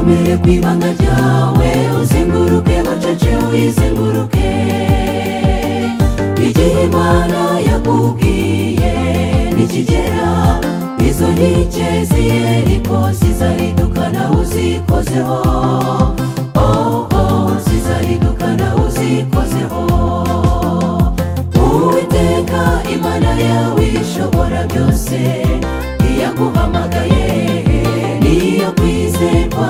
ibanga ryawe uzenguruke bucece uyizenguruke igihe imana yakubwiye nikigera izo nkike z'iyeriko zizaridukana uzikozeho oh, oh, zizaridukana uzikozeho uwiteka imana yawe ishobora byose iyaguhamagaye niyo kwizerwa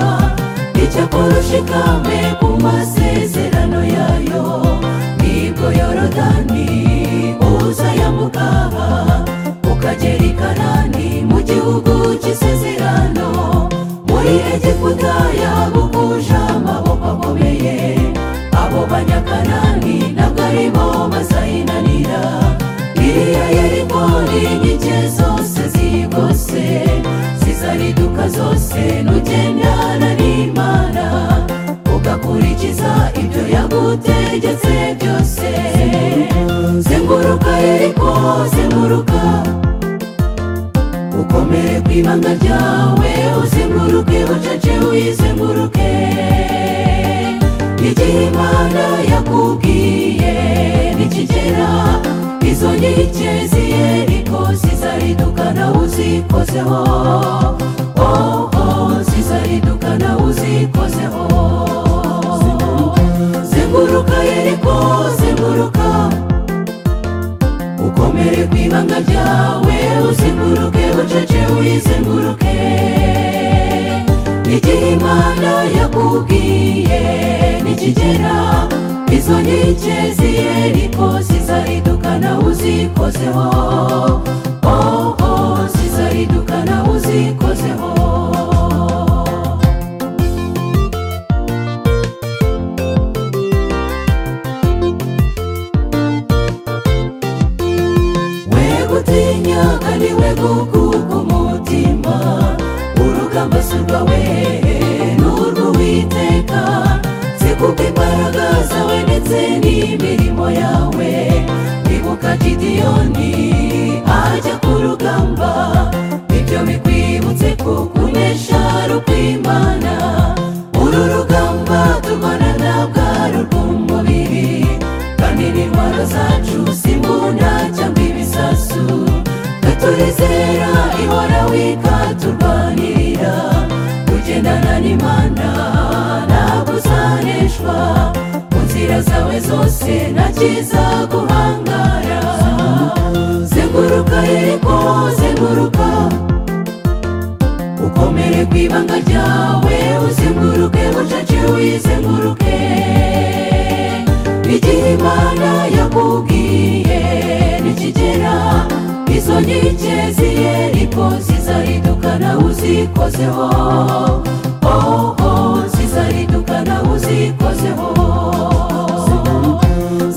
icyakora ushikame ku masezerano yayo nibwo yorodani uzayambukaha ukagera i kanani mu gihugu cy'isezerano muri egiputa yagukuje amaboko akomeye abo banyakanani ntabwo aribo bazayinanira iriya yeriko n'inkike zose zigose zizariduka zose nugendana n'imana ugakurikiza ibyo yagutegetse byose zenguruka yeriko zenguruka ukomere ku ibanga ryawe uzenguruke bucece uyizenguruke igihe imana yakubwiye nikigera izo nkike z'iyeriko zizaridukana uzikozeho oh, oh, zizaridukana uzikozeho zenguruka yeriko zenguruka ukomere ku ibanga ryawe uzenguruke bucece uyizenguruke igihe imana yakubwiye nikigera izo nkike z'iyeriko zizaridukana uzikozeho oh, oh, zizaridukana uzikozeho wegutinya kandi wegukuka umutima urugamba si urwawe ni urw'uwiteka zikuka imbaraga zawe ndetse n'imirimo yawe ibuka gidiyoni ajya ku rugamba ibyo bikwibutse ko kunesha ari ukw'imana uru rugamba turwana ntabwo ari urw'umubiri kandi n'intwaro zacu si imbunda cyangwa ibisasu turizera ihoraho ikaturwanirira kugendana n'imana ntabwo uzaneshwa mu nzira zawe zose nta cyiza guhangara zenguruka yeriko zenguruka ukomere ku ibanga ryawe uzenguruke bucece uyizenguruke igihe imana yakubwiye nikigera izo nkike z'iyeriko zizaridukana uzikozeho oh, oh, zizaridukana uzikozeho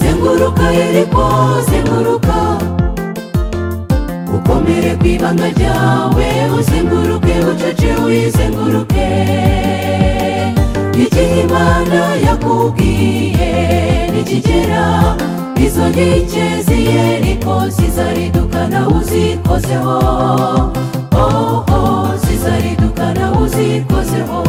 zenguruka yeriko zenguruka ukomere ku ibanga ryawe uzenguruke bucece uyizenguruke igihe imana yakubwiye nikigera izo nkike z'iyeriko zizaridukana uzikozeho oh, oh, zizaridukana uzikozeho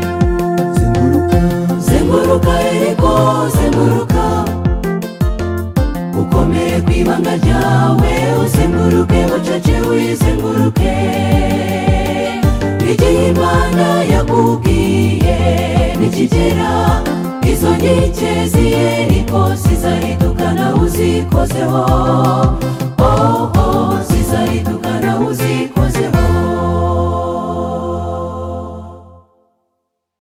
zenguruka zenguruka yeriko zenguruka ukomere ku ibanga ryawe uzenguruke bucece uyizenguruke igihe imana yakubwiye nikigera izo nkike z'iyeriko zizaridukana uzikozeho